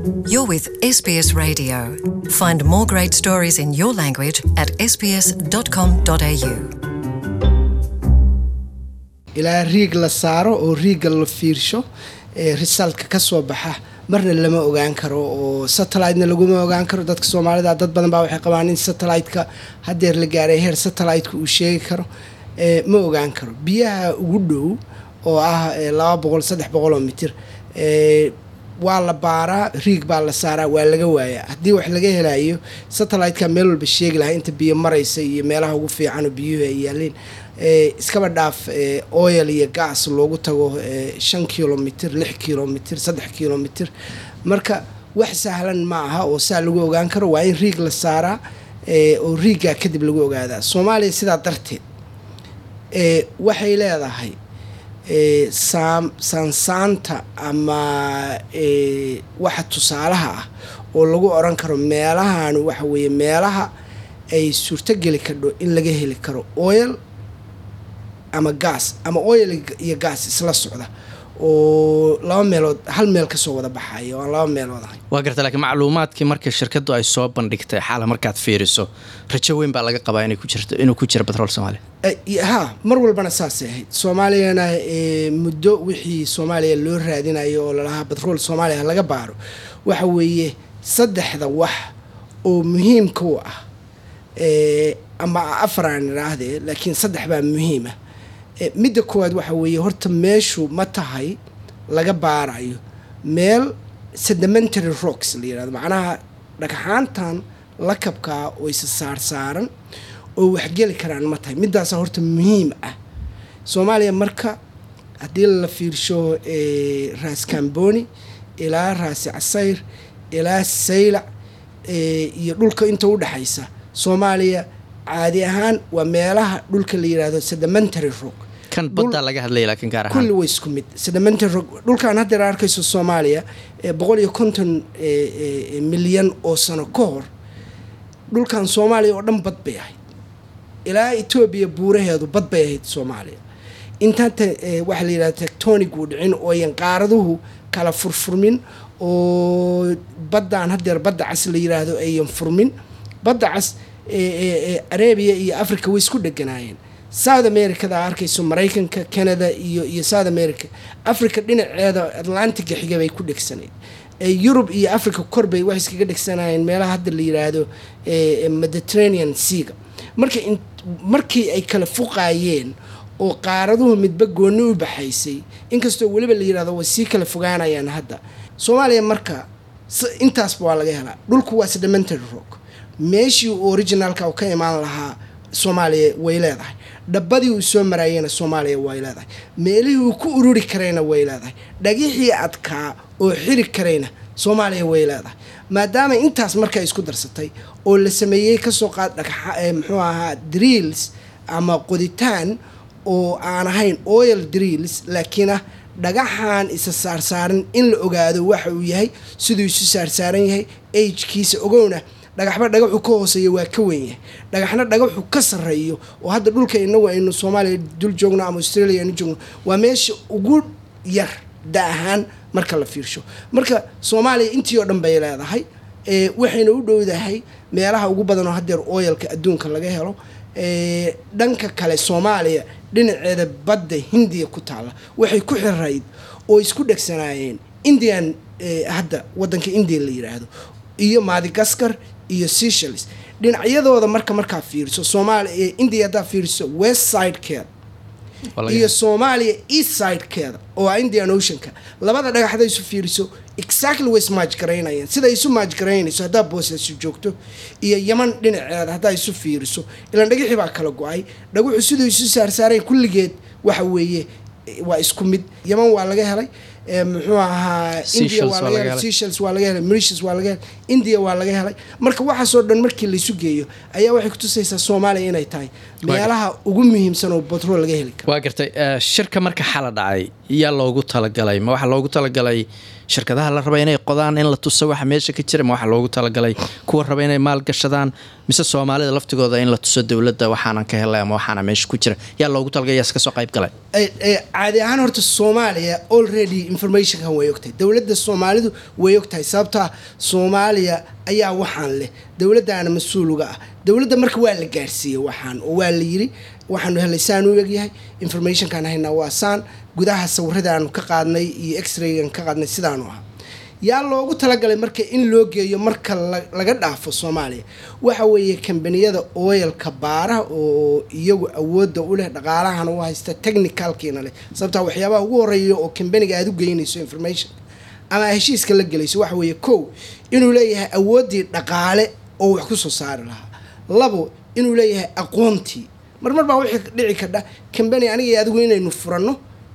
You're with SBS Radio. Find more great stories in your language at sbs.com.au. ilaa riig la saaro oo riigga la fiirsho ee risaltka ka soo baxa marna lama ogaan karo oo satellitena laguma ogaan karo dadka soomaalida dad badan baa waxay qabaan in satellite-ka hadeer la gaaray heer satellite-ka uu sheegi karo ee ma ogaan karo biyaha ugu dhow oo ah ee laba boqol saddex boqol oo mitir ee waa la baaraa riig baa la saaraa waa laga waayaa haddii wax laga helayo satellite-ka meel walba sheegi lahaa inta biyo maraysa iyo meelaha ugu fiican oo biyuhu ay yaaleen ee iskaba dhaaf ee oil iyo gas loogu tago ee shan kilomitr lix kilomitr saddex kilomitr marka wax sahlan ma aha oo saa lagu ogaan karo waa in riig la saaraa ee oo riiggaa kadib lagu ogaadaa soomaaliya sidaa darteed ee waxay leedahay ee saam saansaanta ama ee waxa tusaalaha ah oo lagu oran karo meelahan waxa weeye meelaha ay suurtogeli kardho in laga heli karo oil ama gas ama oil iyo gas isla socda oo laba meelood hal meel kasoo wada baxaya oo aan laba meelood ahay waa garta laakiin macluumaadkii markii shirkaddu ay soo bandhigtay xaala markaad fiiriso rajo weyn baa laga qabaa inay ku jirto inuu ku jiro batrool soomaaliya Eh, y- ha mar walbana saasay ahayd soomaaliyana eh, muddo wixii soomaaliya loo raadinayo oo lalahaa batrool soomaaliya laga baaro waxa weeye saddexda wax oo muhiimka u ah eh, ama afar aan idhaahdee laakiin saddex baa muhiima Eh, midda koowaad waxa weeye horta meeshu ma tahay laga baarayo meel sedimentary rocks la yirahdo macnaha dhagxaantan lakabkaa oo isa saarsaaran oo waxgeli karaan ma tahay middaasa horta muhiim ah soomaaliya marka haddii la fiirsho eh, raas kamboni ilaa raasi casayr ilaa saylac eh, iyo dhulka inta u dhexaysa soomaaliya caadi ahaan waa meelaha dhulka la yidhaahdo sedimentary rock kan baddaa laga hadlaya laakiin gaar ahaan kulli way isku mid sedimentary rock dhulkan haddeer arkayso soomaaliya ee boqol iyo konton eh, eh, milyan oo sano ka hor dhulkan soomaaliya oo dhan bad bay ahayd ilaa etoobiya buuraheedu bad bay ahayd soomaaliya intaanta eh, waxaa la yidhahda tectonic uu dhicin oo ayan qaaraduhu kala furfurmin oo baddaan haddeer badda cas la yidhaahdo ayan furmin badda cas ee- ee ee arabia iyo africa way isku dheganaayeen south americada arkayso maraykanka canada iyo iyo south america africa dhinaceeda atlantiga xiga bay ku dhegsanayd ee yurub iyo africa korbay waxay iskaga dhegsanayeen meelaha hadda la yidhaahdo ee mediterranean seaga marka in markii ay kala fuqaayeen oo qaaraduhu midba gooni u baxaysay inkastoo weliba la yidhahdo way sii kala fogaanayaan hadda soomaaliya marka s- intaasba waa laga helaa dhulku waa sedimentary rock meeshii uu originalka uu ka imaan lahaa soomaaliya way leedahay dhabbadii uu soo maraayena soomaaliya way leedahay meelihii uu ku ururi karayna way leedahay dhagixii adkaa oo xiri karayna soomaaliya way leedahay maadaama intaas marka isku darsatay oo la sameeyey kasoo qaad dhagxa ee muxuu ahaa drills ama qoditaan oo aan ahayn oil drills laakiin ah dhagaxan isa saarsaaran in la ogaado waxa uu yahay siduu isu saarsaaran yahay agkiisa ogowna dhagaxba dhagaxu ka hooseeya waa ka weyn yahay dhagaxna dhagaxu ka sarreeyo oo hadda dhulka inagu aynu soomaaliya dul joogno ama australia aynu joogno waa meesha ugu yar da ahaan marka la fiirsho marka soomaaliya intii oo dhan bay leedahay ee waxayna u dhowdahay meelaha ugu badan oo haddeer oyalka adduunka laga helo ee dhanka kale soomaaliya dhinaceeda badda hindiya ku taalla waxay ku xirayd oo isku dhegsanaayeen indian eh, hadda wadanka india la yidhaahdo iyo madagascar iyo seychelles dhinacyadooda marka markaa fiiriso soomaaliya india haddaa fiiriso west sidekeeda Waa laga iyo helaa. soomaaliya east sidekeeda oo ah indian oceanka labada dhagax hadday isu fiiriso exactly way ismaaj garaynayaan sida isu maaj garaynayso haddaa boosaasu joogto iyo yaman dhinaceeda haddaa isu fiiriso ilaan dhagixii baa kala go-ay dhaguxu siduu isu saarsaaray kulligeed waxa weeye eh, waa isku mid yaman waa laga helay eh, muxuu ahaa india Seychelles waa waa laga laga helay helay. Seychelles waa laga helay Mauritius waa laga helay India waa laga helay marka waxaasoo dhan markii la isu geeyo ayaa waxay kutusaysaa Soomaaliya inay tahay meelaha ugu muhiimsan oo batrool laga heli karo waa gartay eh, shirka marka xala dhacay yaa loogu talagalay ma waxaa loogu talagalay shirkadaha la raba inay qodaan in la tuso waxa meesha ka jira ma waxa loogu talagalay kuwa raba inay maal gashadaan mise soomaalida laftigooda in la tuso dowladda waxaanan ka helay ama waxaana meesha ku jira yaa loogu talagalay yaas kasoo qayb galay caadi ahaan horta soomaaliya already informationkan way ogtahay dowladda soomaalidu way ogtahay sababtaa soomaaliya ayaa waxaan leh dowladdaana mas-uuluga ah dowladda marka waa la gaarsiiyey waxaan oo waa la yiri waxaanu helay saan u egyahay informationkan haynaa waa saan gudaha sawiradaanu ka qaadnay iyo x-raygan ka qaadnay sidaanu ahaa yaa loogu talagalay marka in loo geeyo marka laga dhaafo soomaaliya waxa weeye kambaniyada oyalka baara oo iyagu awoodda u leh dhaqaalahana u haysta technicalkiina leh sababtaa waxyaabaha ugu horeeya oo kambaniga aada u geynayso information ama heshiiska la gelayso waxa weeye kow inuu leeyahay awooddii dhaqaale oo wax kusoo saari lahaa labo inuu leeyahay aqoontii marmar baa wixii dhici kardha kambani aniga adigu inaynu furanno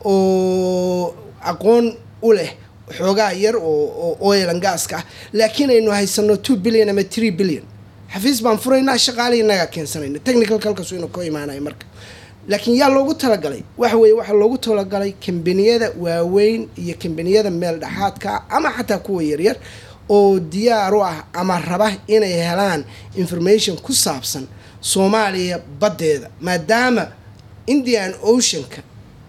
oo aqoon u leh xoogaa yar oo oilan gaaska ah laakiin aynu haysano two billion ama three billion xafiis baan furaynaa shaqaalihii inagaa keensanayna technical kalkasu inuu ka imaanaya marka laakiin yaa loogu talagalay waxa weeye waxaa loogu talagalay kambaniyada waaweyn iyo kambaniyada meel dhexaadka ama xataa kuwa yaryar oo diyaar u ah ama raba inay helaan information ku saabsan soomaaliya baddeeda maadaama indian oceanka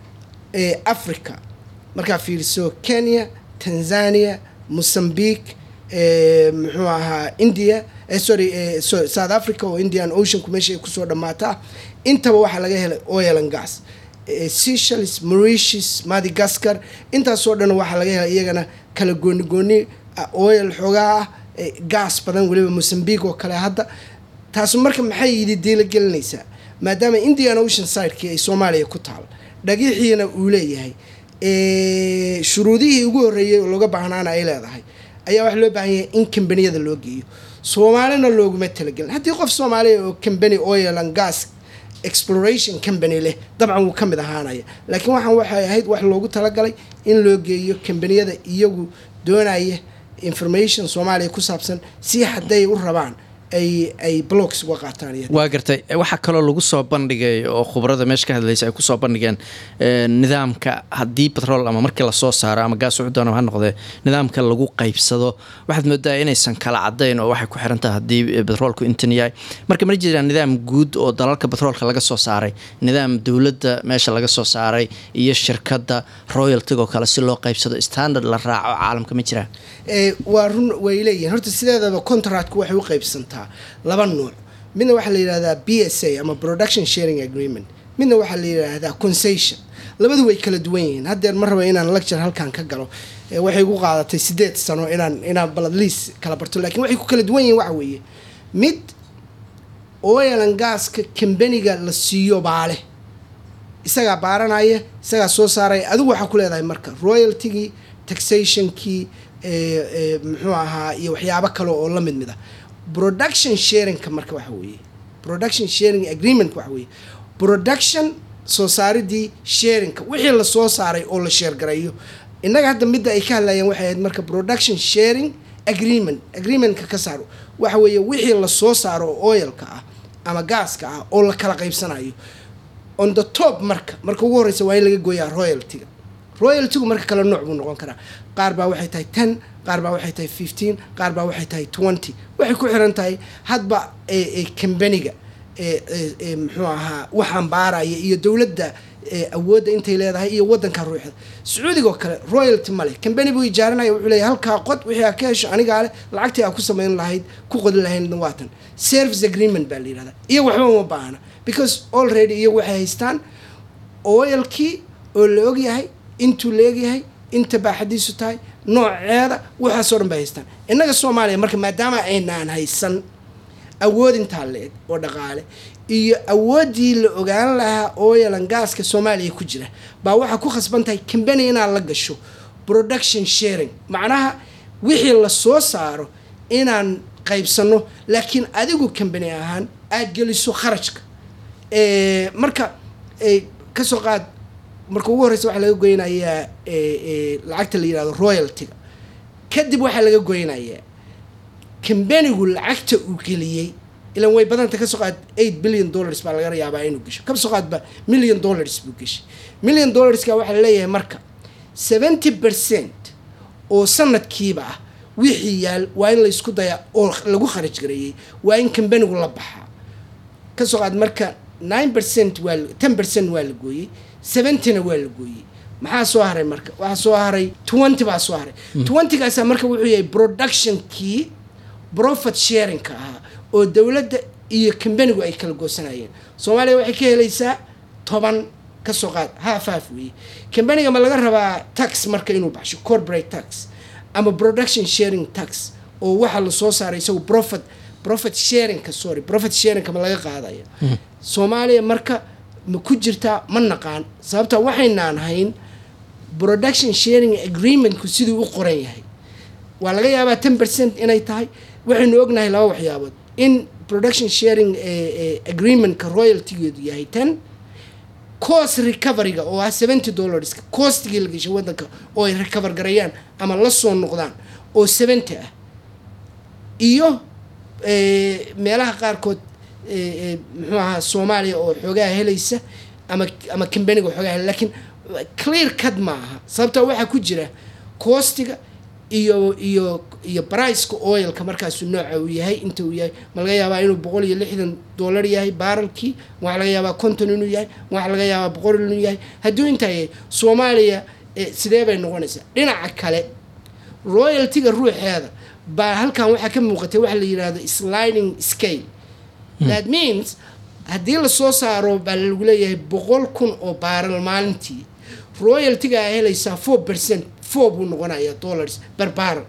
ee africa markaa fiiriso kenya tanzania mozambique muxuu ahaa india sorry south africa oo indian oceanku meesha ay kusoo dhammaataa intaba waxaa laga helay oilan gas seychelles mauritius madagascar intaasoo dhan waxaa laga helay iyagana kala gooni gooni oil xoogaa ah gaas badan weliba mozambique oo kale hadda taasu marka maxay yidi diila gelinaysaa maadaama indian ocean sidekii ay soomaaliya ku taal dhagiixiina uu leeyahay shuruudihii ugu horreeyey oo looga baahnaana ay leedahay ayaa waxaa loo baahan yahay in kambaniyada loo geeyo soomaalina looguma talagelin haddii qof soomaaliya oo cambany oil and gas exploration company leh dabcan wuu ka mid ahaanaya laakiin waxaan waxay ahayd wax loogu talagalay in loo geeyo kambaniyada iyagu doonaya information soomaaliya ku saabsan si hadday u rabaan ay ay blocks uga qaataan waa gartay waxaa kaloo lagu soo bandhigay oo khubarada meesha ka hadlaysa ay kusoo bandhigeen nidaamka haddii batrool ama markii lasoo saaro ama gaas wuxuu doona ha noqdee nidaamka lagu qaybsado waxaad moodaa inaysan kala cadayn oo waxay ku xiran tahay haddii batroolku intan yahay marka ma jiraan nidaam guud oo dalalka batroolka laga soo saaray nidaam dowladda meesha laga soo saaray iyo shirkadda royaltigoo kale si loo qaybsado standard la raaco caalamka ma jiraan waa run way leeyihin horta sideedaba contractku waxay u qaybsantaa laba nuuc midna waxaa la yidhahdaa b s a ama production sharing agreement midna waxaa la yidhaahdaa concession labadu way kala duwan yihiin haddeer ma raba inaan lecture halkan ka galo waxay gu qaadatay sideed sano inaan inaan baladliis kala barto lakiin waxay ku kala duwan yihiin waxa weeye mid oilan gaaska kambaniga la siiyo baale isagaa baaranaya isagaa soo saaraya adigu waxaa ku leedahay marka royaltigii taxationkii muxuu ahaa iyo waxyaabo kale oo la mid mid ah production sharingka marka waxa weeye production sharing agreement waxa weeye production soo saaridii sharingka wixii lasoo saaray oo la sheergareeyo innaga hadda midda ay ka hadlayeen waxay ahayd marka production sharing agreement agreementka ka saaro waxa weeye wixii lasoo saaro oo oilka ah ama gaaska ah oo la kala qaybsanayo on the top marka marka ugu horreysa waa in laga gooyaa royaltiga royaltigu marka kale nooc buu noqon karaa qaar baa waxay tahay ten qaar baa waxay tahay fifteen qaar baa waxay tahay twenty waxay ku xiran tahay hadba kambaniga muxuu ahaa waxaan baaraya iyo dowladda awoodda intay leedahay iyo wadanka ruuxda sacuudigoo kale royalty male kambani buu ijaaranaya wuxuu leeyahy halkaa qod wixii aa ka hesho anigaa leh lacagtii aa ku samayn lahayd ku qodi lahayd waatan service agreement baa la yihahdaa iyo waxba uma baahna because already iyagu waxay haystaan oilkii oo la ogyahay intuu la egyahay inta baaxadiisu tahay nooceeda waxaasoo dhan bay haystaan innaga soomaaliya marka maadaama aynaan haysan awood intaa la-eg oo dhaqaale iyo awooddii la ogaan lahaa oilan gaaska soomaaliya ku jira baa waxaa ku khasban tahay cambany inaad la gasho production sharing macnaha wixii lasoo saaro inaan qaybsano laakiin adigu cambany ahaan aada geliso kharajka marka kasoo qaad marka ugu horreysa waxaa laga goynayaa lacagta la yihahdo royaltiga kadib waxaa laga goynayaa kambanigu lacagta uu geliyey ilan way badanta kasoo qaad eight billion dollars baa laga yaabaa inuu gesho kasoo qaadba million dollars buu geshay million dollarska waxaa laleeyahay marka seventy percent oo sanadkiiba ah wixii yaal waa in laysku dayaa oo lagu kharaj gareeyey waa in kambanigu la baxaa kasoo qaad marka nine percent waa ten percent waa la gooyey seventyna waa la gooyey maxaa soo haray marka waxaa soo haray twenty baa soo haray twentygaasaa marka wuxuu yahay productionkii profit sharingka ahaa oo dowladda iyo kambanigu ay kala goosanayeen soomaaliya waxay ka helaysaa toban kasoo qaad half half weeye kambaniga ma laga rabaa tax marka inuu baxsho corporate tax ama production sharing tax oo waxaa lasoo saaray isagu profit profit sharingka sorry profit sharingka ma laga qaadaya soomaaliya marka ma ku jirtaa ma naqaan sababta waxaynaan hayn production sharing agreementku siduu u qoran yahay waa laga yaabaa ten percent inay tahay waxaynu ognahay laba waxyaabood in production sharing agreementka royaltygeedu yahay ten cost recoveryga oo ah seventy dollarska costigii la geshay wadanka oo ay recover garayaan ama la soo noqdaan oo seventy ah iyo meelaha qaarkood muxuu ahaa soomaaliya oo xoogaha helaysa ama ama kambaniga oo xoogaha hel lakiin clear cad ma aha sababta waxaa ku jira costiga iyo iyo iyo briceka oilka markaasu nooca uu yahay inta uu yahay ma laga yaabaa inuu boqol iyo lixdan dollar yahay baralkii waxaa laga yaabaa conton inuu yahay waxaa laga yaabaa boqol inuu yahay hadduu intaa yahay soomaaliya sidee bay noqonaysaa dhinaca kale royaltyga ruuxeeda baa halkan waxaa ka muuqatay waxa la yidhahdo sliding scale that means haddii lasoo saaro baa lagu leeyahay boqol kun oo baaral maalintii royaltyga a helaysaa four percent four buu noqonayaa dollars ber baaral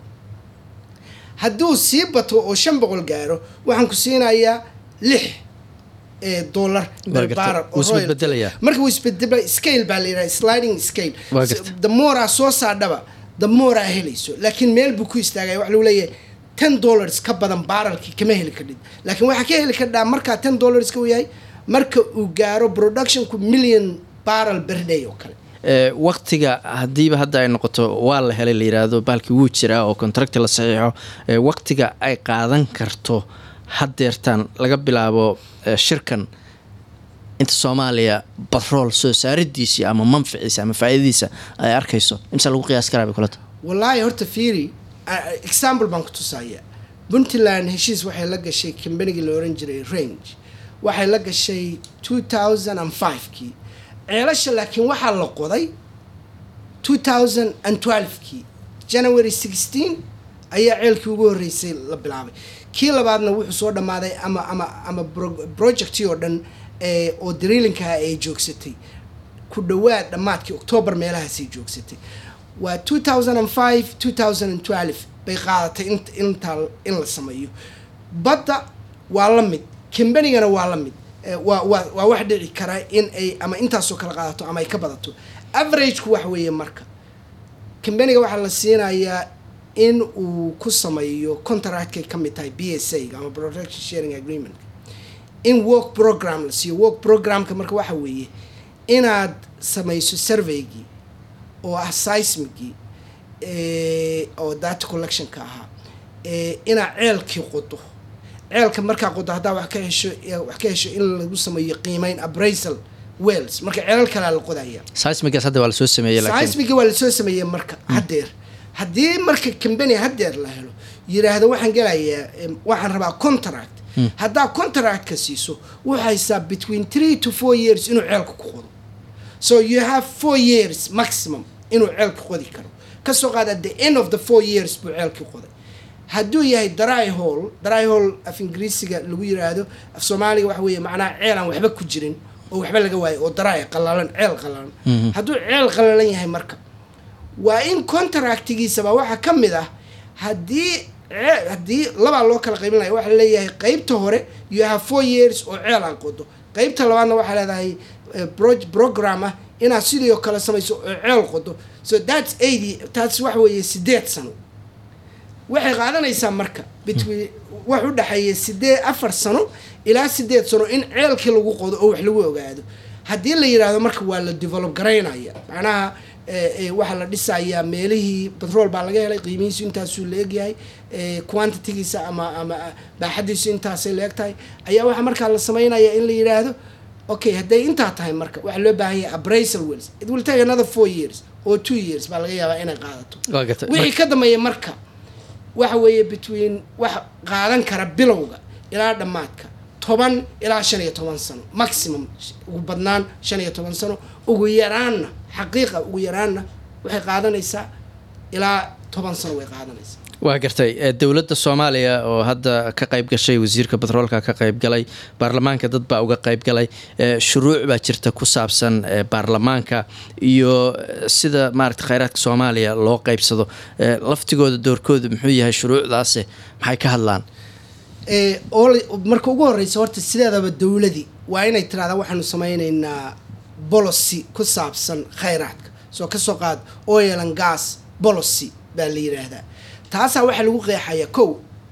hadduu sii bato oo shan boqol gaaro waxaan ku siinayaa lix dollar ber baaral marka wuu isbedela scale baa la yidhaha sliding scale damoraa soo saadhaba damoraa helayso laakiin meel buu ku istaagaya waxa lagu leeyahay ten dollars ka badan baaralkii kama heli kadhid laakiin waxaa ka heli kadhaa markaa ten dollarska uu yahay marka uu gaaro productionku million baral berday oo kale waktiga haddiiba hadda ay noqoto waa la helay la yiraahdo baalkii wuu jiraa oo contracti la saxiixo waktiga ay qaadan karto haddeertaan laga bilaabo shirkan inta soomaaliya batrool soo saaridiisii ama manficiisa ama faa'iidadiisa ay arkayso imse lagu qiyaas karaa bay kulata wallaahi horta fiiri example baan ku tusaaya puntland heshiis waxay la gashay kambanigii la oran jiray range waxay la gashay two thousand and five-kii ceelasha laakiin waxaa la qoday two thousand and twelve-kii january sixteen ayaa ceelkii ugu horreysay la bilaabay kii labaadna wuxuu soo dhammaaday ama ama ama projectii oo dhan oo dariilinkaha ay joogsatay ku dhawaad dhammaadkii octoobar meelahaasay joogsatay waa two thousand and five two thousand and twelve bay qaadatay intaa in la sameeyo badda waa la mid kambanigana waa la mid waa waa waa wax dhici kara in ay ama intaasoo kala qaadato ama ay ka badato averageku wax weeye marka kambaniga waxaa la siinayaa in uu ku sameeyo contractkay ka mid tahay b s a ama production sharing agreement in work program la siiyo work programka marka waxa weeye inaad samayso surveygii oo ah seismigii oo data collectionka ahaa inaad ceelkii qodo ceelka markaa qodo haddaa wax ka hesho wax ka hesho in lagu sameeyo qiimeyn abrasal wells marka ceelal kalea la qodaya seismigaas hadda waa lasoo sameeyey seismiga waa lasoo sameeyey marka haddeer haddii marka cambany haddeer la helo yiraahdo waxaan gelayaa waxaan rabaa contract haddaa contractka siiso wuxuu haysaa between three to four years inuu ceelka ku qodo so you have four years maximum inuu ceelka qodi karo kasoo qaad at the end of the four years buu ceelkii qoday hadduu yahay dry hall dry hall af ingiriisiga lagu yiraahdo af soomaaliga waxa weeye macnaha ceel aan waxba ku jirin oo waxba laga waayo oo dry qalalan ceel qalalan hadduu ceel qalalan yahay marka waa in contractigiisaba waxaa ka mid ah haddii haddii labaa loo kala qaybinaya waxaa leeyahay qeybta hore you have four years oo ceel aan qodo qeybta labaadna waxaa leedahay program ah inaad sidii oo kale samayso oo ceel qodo so thats eighty taas waxa weeye sideed sano waxay qaadanaysaa marka between wax u dhexeeya sidee afar sano ilaa sideed sano in ceelkii lagu qodo oo wax lagu ogaado haddii la yidhaahdo marka waa la develop garaynaya macnaha waxaa la dhisayaa meelihii batrool baa laga helay qiimihiisu intaasuu la egyahay quantitigiisa ama ama baaxadiisu intaasay la eg tahay ayaa waxaa markaa la sameynaya in la yidhaahdo okay hadday intaa tahay marka waxaa loo baahan yahay abrasal wells it will take another four years oo two years baa laga yaabaa inay qaadato waa gartay wixii ka dambeeya marka waxa weeye between wax qaadan kara bilowga ilaa dhammaadka toban ilaa shan iyo toban sano maximum ugu badnaan shan iyo toban sano ugu yaraanna xaqiiqa ugu yaraanna waxay qaadanaysaa ilaa toban sano way qaadanaysaa waa gartay Eh, dowladda soomaaliya oo hadda ka qayb gashay wasiirka batroolka ka qayb galay baarlamaanka dad baa uga qayb galay Eh, shuruuc baa jirta ku saabsan eh, baarlamaanka iyo eh, sida maaragta kheyraadka soomaaliya loo qaybsado Eh, laftigooda doorkooda muxuu yahay shuruucdaasi maxay ka hadlaan ee oo la- marka ugu horeysa horta sideedaba dowladii waa inay tiraahdaa waxaanu sameyneynaa policy ku saabsan khayraadka soo kasoo qaad oil and gas policy baa la yidhaahdaa taasaa waxaa lagu qeexaya kow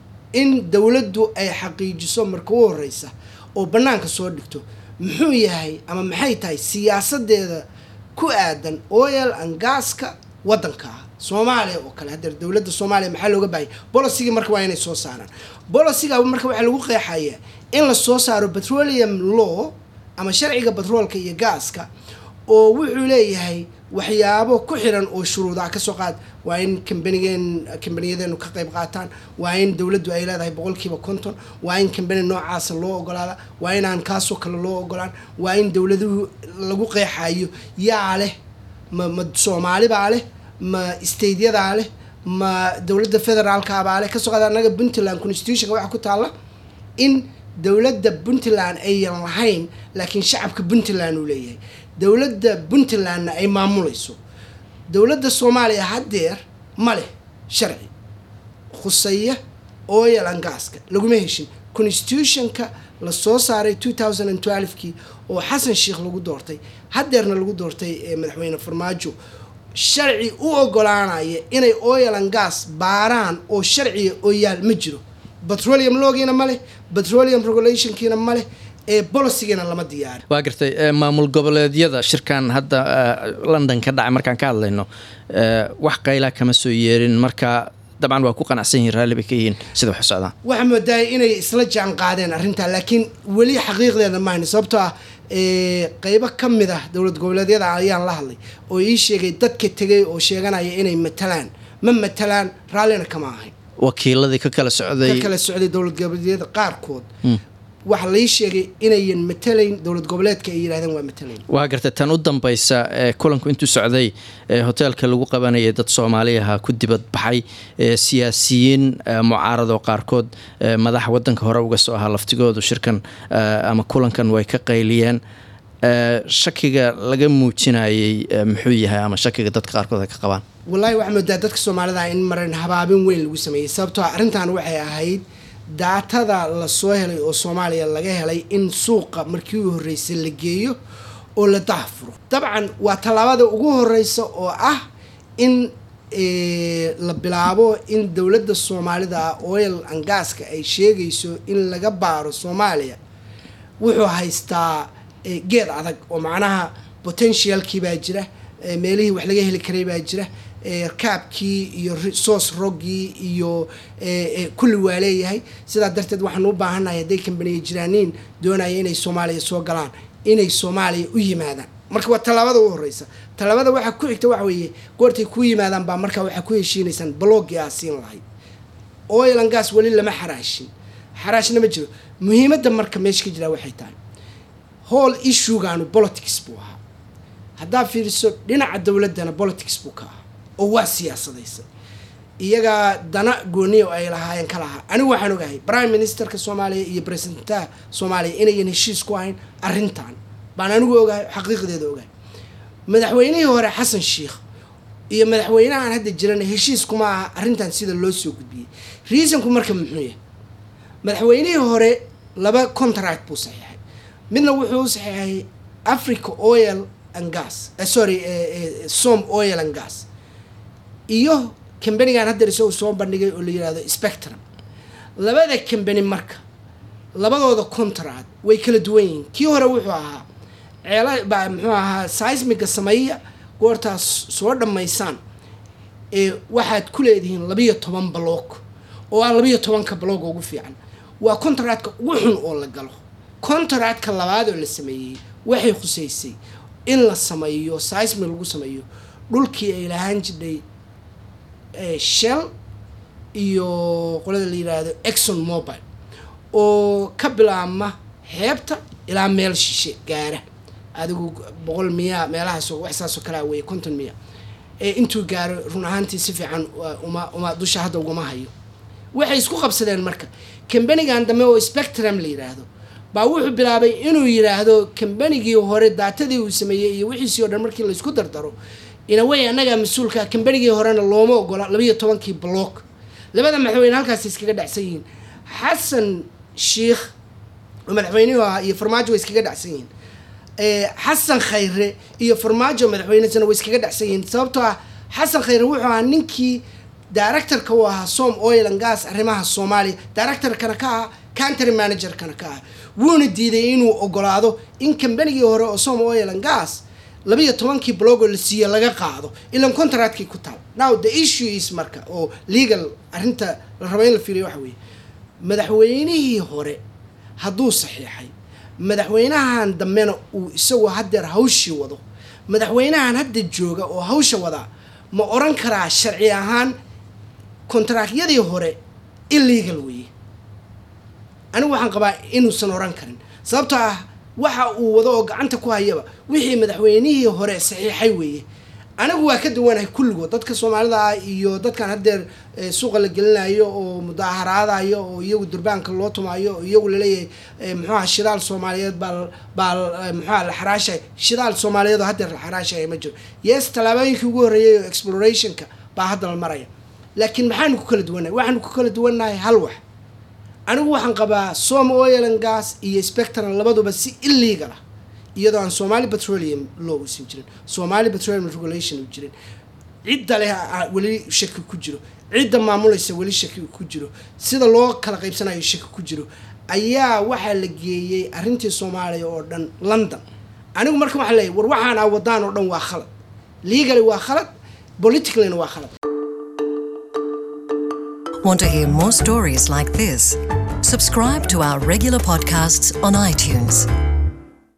in dowladdu ay xaqiijiso marka ugu horeysa oo banaanka soo dhigto muxuu yahay ama maxay tahay siyaasadeeda ku aadan oil and gaska wadanka ah soomaaliya oo kale hadeer dowladda soomaaliya maxaa looga baahaya bolosigii marka waa inay soo saaraan bolosiga marka waxaa lagu qeexaya in la soo saaro petroleum law ama sharciga batroolka iyo gaaska oo wuxuu leeyahay waxyaabo ku xiran oo shuruudaa kasoo qaad waa in kambanigeen kambaniyadeennu ka qayb qaataan waa in dowladdu ay leedahay boqolkiiba konton waa in kambani noocaasa loo ogolaada waa inaan kaasoo kale loo ogolaan waa in dowladuhu lagu qeexayo yaa leh ma ma soomaalibaa leh ma stateyadaa leh ma dowladda federaalkaabaa leh kasoo qaad annaga puntland constitutionka waxaa ku taalla in dowladda puntland ayan lahayn laakiin shacabka puntland uu leeyahay dowladda puntlandna ay maamulayso dowladda soomaaliya haddeer ma leh sharci khuseeya oil and gaska laguma heshin constitutionka la soo saaray two thousand and twelve-kii oo xasan sheikh lagu doortay haddeerna lagu doortay ee madaxweyne farmaajo sharci u ogolaanaya inay oil and gas baaraan oo sharciga oo yaal ma jiro petroleum loogiina ma leh petroleum regulationkiina ma leh ee bolicigiina lama diyaarin waa gartay eh, maamul goboleedyada shirkan hadda eh, london ka dhacay markaan ka hadlayno eh, wax qaylaa kama soo yeerin marka dabcan waa ku qanacsan yihiin raalli bay ka yihiin sida wax u socdaan waxaa moodaa inay isla jaan qaadeen arrintaa laakiin weli xaqiiqdeeda mahayno sababtoo ah ee, qeybo ka mid ah dowlad goboleedyada ayaan la hadlay oo ii sheegay dadka tegay oo sheeganaya inay matalaan ma matalaan raallina kama ahayn wakiiladii ka kala ka socday kala socday dowlad goboleedyada qaarkood waxaa lai sheegay inayan matalayn dowlad goboleedka ay yidhahdeen waa matalayn waa gartay tan u dambaysa ee kulanku intuu socday ee hoteelka lagu qabanayay dad soomaaliyaha ku dibad baxay ee siyaasiyiin ee mucaarado qaarkood ee madax wadanka hore uga soo ahaa laftigoodu shirkan ee, ama kulankan way ka qayliyeen ee, shakiga laga muujinayay ee, muxuu yahay ama shakiga dadka qaarkood ay ka qabaan wallaahi waxaa moodaa dadka soomaalida in maran habaabin weyn lagu sameeyey sababtoo ah arrintan waxay ahayd daatada lasoo helay oo soomaaliya laga helay in suuqa markii u horreysay la geeyo oo la daafuro dabcan waa tallaabada ugu horeysa oo ah in eh, la bilaabo in dowladda soomaalida oil and gaska ay sheegayso in laga baaro soomaaliya wuxuu haystaa eh, geed adag oo macnaha potentialkii baa jira eh, meelihii wax laga heli karay baa jira eh, kaabkii iyo resource roggii iyo eh, eh, kulli waa leeyahay sidaa darteed waxaan u baahannahay hadday kambaniya jiraaniin doonaya inay soomaaliya soo galaan inay soomaaliya u yimaadaan marka waa tallaabada ugu horeysa tallaabada waxaa ku xigta waxa weeye goortay ku yimaadaan baa markaa waxaa ku heshiinaysaan balooggii aa siin lahayd oil and gas weli lama xaraashin xaraashna ma jiro muhiimadda marka meesha ka jiraa waxay tahay whole issuegaanu politics buu ahaa haddaa fiiriso dhinaca dowladdana politics buu ka ahaa oo waa siyaasadaysa iyagaa dana gooniya oo ay lahaayeen ka lahaa anigu waxaan ogahay prime ministerka soomaaliya iyo presidentaha soomaaliya inayan heshiis ku ahayn arrintan baan anigu ogahay xaqiiqdeeda ogahay madaxweynihii hore xasan sheikh iyo madaxweynahan hadda jirana heshiis kuma aha arrintan sida loo soo gudbiyey reasonku marka muxuu yahay madaxweynihii hore laba contract buu saxiixay midna wuxuu u saxiixay africa oil and gas eh, sorry eh, eh, som oil and gas iyo kambanigan haddeer isagu soo bandhigay oo la yihahdo spectrum labada kambani marka labadooda contract way kala duwan yihiin kii hore wuxuu ahaa ceela baa muxuu ahaa seismiga sameeya goortaas soo dhammaysaan ee waxaad ku leedihiin labiyo toban baloog oo ah labiyo tobanka baloog ugu fiican waa contractka ugu xun oo la galo contractka labaad oo la sameeyey waxay khuseysay in la sameeyo seismic lagu sameeyo dhulkii ay lahaan jidhay shell iyo qolada la yidhaahdo exxon mobile oo ka bilaabma xeebta ilaa meel shishe gaara adigu boqol miya meelahaas wax saasoo kalea weeye konton miya intuu gaaro run ahaantii si fiican uma uma dusha hadda ugama hayo waxay isku qabsadeen marka kambanigan dambe oo spectrum la yidhaahdo baa wuxuu bilaabay inuu yidhaahdo kambanigii hore daatadii uu sameeyey iyo wixiisii o dhan markii laysku dardaro inawey annagaa mas-uulka kambanigii horena looma ogola labayo tobankii block labada madaxweyne halkaas iskaga dhacsan yihiin xasan sheikh oo madaxweynihii ahaa iyo farmaajo way iskaga dhacsan yihiin xasan khayre iyo farmaajo madaxweynesana way iskaga dhacsan yihiin sababtoo ah xasan khayre wuxuu ahaa ninkii directorka u ahaa som oil and gas arrimaha soomaaliya directorkana ka ahaa country managerkana ka ahaa wuuna diiday inuu ogolaado in kambanigii hore oo som oil and gas labayo tobankii blogoo la siiye laga qaado ilan contractkii ku taal now the issue is marka oo legal arrinta la rabo in la fiiriyo waxa weeye madaxweynihii hore hadduu saxiixay madaxweynahan dambena uu isagoo haddeer hawshii wado madaxweynahan hadda jooga oo hawsha wadaa ma oran karaa sharci ahaan kontaraakyadii hore illegal weeye anigu waxaan qabaa inuusan oran karin sababtoo ah waxa uu wado oo gacanta ku hayaba wixii madaxweynihii hore saxiixay weeye anigu waa ka duwanahay kulligood dadka soomaalida ah iyo dadkan haddeer suuqa la gelinayo oo mudaaharaadayo oo iyagu durbaanka loo tumaayo oo iyagu laleeyahay muxuaha shidaal soomaaliyeed baa baa muxuaha la xaraashay shidaal soomaaliyeed oo haddeer la xaraashaya ma jiro yes tallaabooyinkii ugu horreeyay oo explorationka baa hadda la maraya laakiin maxaanu ku kala duwannahay waxaanu ku kala duwannahay hal wax anigu waxaan qabaa som oil and gas iyo spectrum labaduba si illegal ah iyadoo aan somali petroleum law usan jirin somali petroleum regulation u jirin cidda leh weli shaki ku jiro cidda maamulaysa weli shaki ku jiro sida loo kala qaybsanayo shaki ku jiro ayaa waxaa la geeyey arrintii soomaaliya oo dhan london anigu marka waxaa leeyahy war waxaan aa wadaan oo dhan waa khalad legally waa khalad politicallyna waa khalad Want to hear more stories like this? Subscribe to our regular podcasts on iTunes.